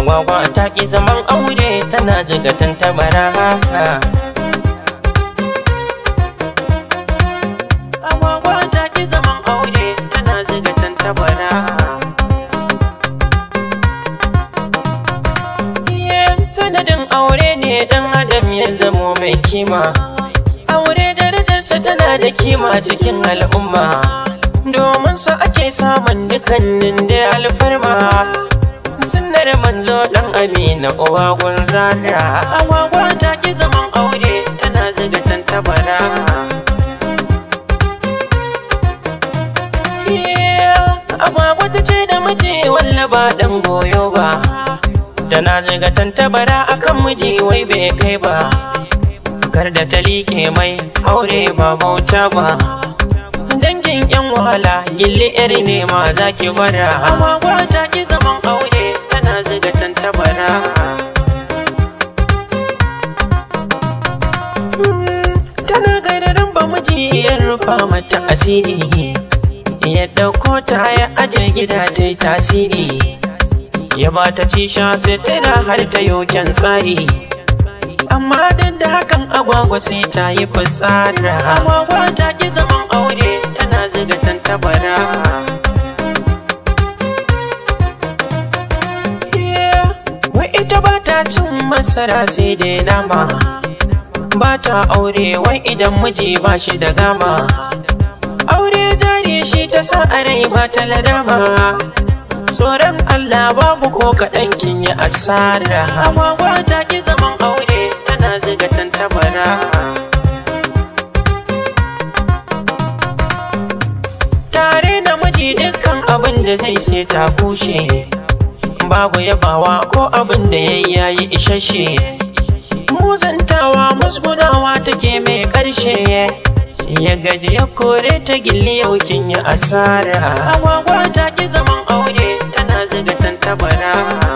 Agwagwa ta ƙi zaman aure tana ziga tantabara Agwagwa ta ƙi zaman aure tana ziga tantabara Sanadin aure ne ɗan adam ya zamo mai kima Aure darajarsa tana da kima cikin al'umma Domin sa ake samun dukkanin da alfarma sunnar manzo dan amina uwa gunzara agwagwa ta ki zaman aure tana ziga tantabara agwagwa ta ce da miji walla ba dan goyo ba tana ziga tantabara akan miji wai bai kai ba kar da ta liƙe mai aure ba bauta ba dangin yan wahala gilli iri ne ma za ki gwada agwagwa ta ki zaman aure tana ziga tantabara tana gararin ba miji ya rufa mata asiri ya ɗauko ta ya aje gida ta yi tasiri ya ba ta ci sha sai tana har ta yoken tsari amma duk da hakan agwagwa sai ta yi fitsara agwagwa ta ki zaman aure tana ziga tantabara wai ita ba ta cin masara sai dai nama ba ta aure wai idan miji ba shi da gama aure jari shi ta sa a rai ba ta ladama tsoron Allah babu ko kaɗan kin yi asara agwagwa ta ki zaman aure tana ziga tantabara tare da miji dukkan abin da zai sai ta kushe babu yabawa ko abin da ya yayi isasshe muzantawa musgunawa take mai ƙarshe ya gaji ya kore ta gilli yau kin yi asara agwagwa ta ki zaman aure tana ziga tantabara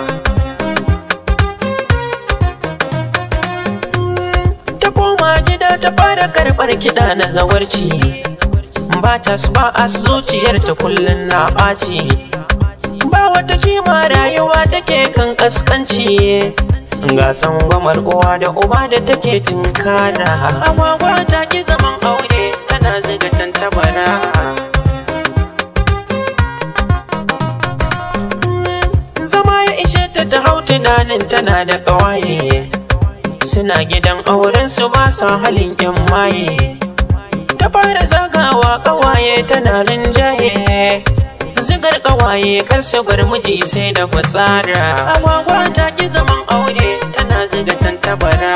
ta koma gida ta fara karɓar kiɗa na zawarci ba ta ba a zuciyar ta kullum na ɓaci ba wata kima rayuwa take kan kaskanci ga tsangwamar uwa da uba da take tunkara agwagwa ta ki zaman aure tana ziga tantabara zama ya ishe ta ta hau tunanin tana da ƙawaye suna gidan auren su ba sa halin yan maye ta fara zagawa ƙawaye tana rinjaye zigar ƙawaye kar su bar miji sai da fitsara agwagwa ta ki zaman aure tana ziga tantabara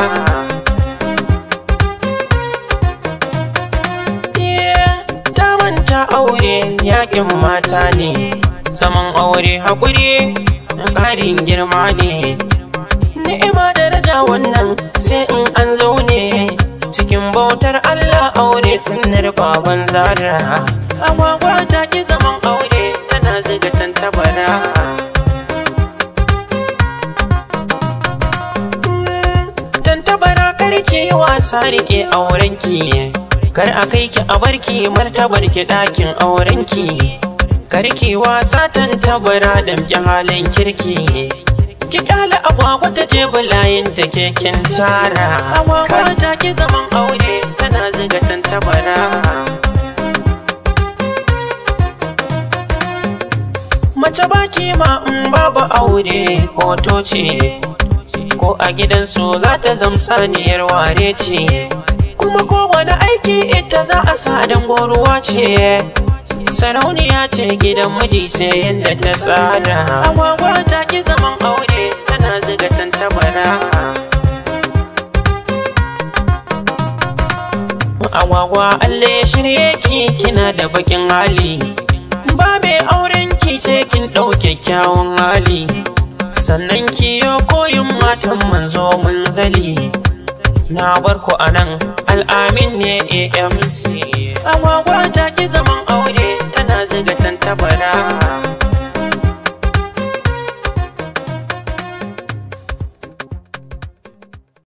ta manta aure yakin mata ne zaman aure haƙuri ƙarin girma ne ni'ima daraja wannan sai in an zaune cikin bautar Allah aure sunnar baban zara agwagwa ta ki zaman aure tana ziga tantabara tantabara karki wasa rike aurenki kar a kai ki a barki martabar ki ɗakin aurenki karki wasa tantabara damƙi halin kirki ki kyala agwagwa ta je bulayin ta keken tara agwagwa ta ki zaman aure tana ziga tantabara mace baki ma in babu aure hoto ce ko a gidansu za ta zamsaniyar ware ce kuma kowane aiki ita za a sa dan goruwa ce sarauniya ce gidan miji sai yadda ta tsara agwagwa ta ki zaman aure tana ziga tantabara agwagwa Allah ya shirye ki kina da bakin hali ba mai auren ki sai kin ɗau kyakkyawan hali sannan ki yo koyin matan manzo munzali na bar ku anan al'amin ne AMC agwagwa ta ki zaman aure tana ziga tantabara